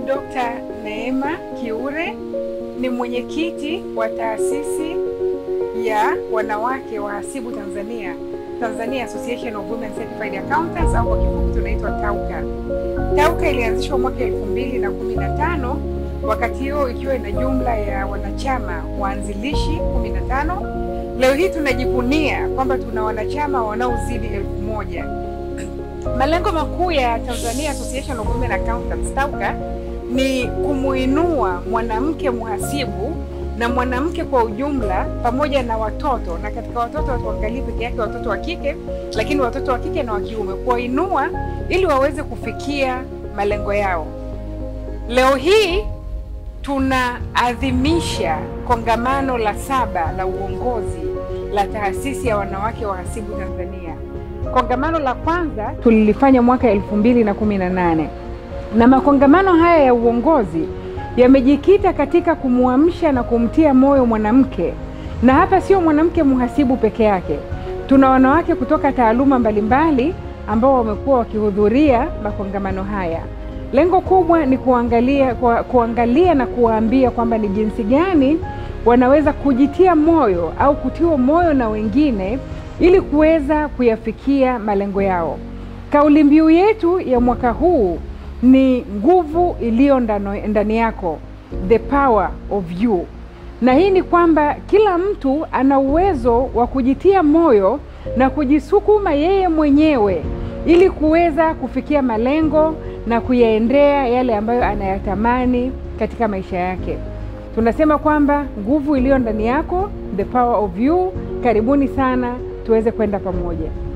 Dr. Neema Kiure ni mwenyekiti wa taasisi ya wanawake wahasibu Tanzania, Tanzania Association of Women Certified Accountants au kwa kifupi tunaitwa TAUCA. TAUCA ilianzishwa mwaka elfu mbili na kumi na tano wakati huo ikiwa ina jumla ya wanachama waanzilishi kumi na tano. Leo hii tunajivunia kwamba tuna wanachama wanaozidi elfu moja. Malengo makuu ya Tanzania Association of Women Accountants TAUCA ni kumuinua mwanamke mhasibu na mwanamke kwa ujumla pamoja na watoto, na katika watoto hatuangalii peke yake watoto wa kike, lakini watoto wa kike na wa kiume, kuwainua ili waweze kufikia malengo yao. Leo hii tunaadhimisha kongamano la saba la uongozi la taasisi ya wanawake wahasibu Tanzania. Kongamano la kwanza tulilifanya mwaka elfu mbili na kumi na nane na makongamano haya ya uongozi yamejikita katika kumwamsha na kumtia moyo mwanamke, na hapa sio mwanamke mhasibu peke yake. Tuna wanawake kutoka taaluma mbalimbali ambao wamekuwa wakihudhuria makongamano haya. Lengo kubwa ni kuangalia, kwa, kuangalia na kuwaambia kwamba ni jinsi gani wanaweza kujitia moyo au kutiwa moyo na wengine ili kuweza kuyafikia malengo yao. Kauli mbiu yetu ya mwaka huu ni nguvu iliyo ndani yako, the power of you. Na hii ni kwamba kila mtu ana uwezo wa kujitia moyo na kujisukuma yeye mwenyewe ili kuweza kufikia malengo na kuyaendea yale ambayo anayatamani katika maisha yake. Tunasema kwamba nguvu iliyo ndani yako, the power of you. Karibuni sana tuweze kwenda pamoja.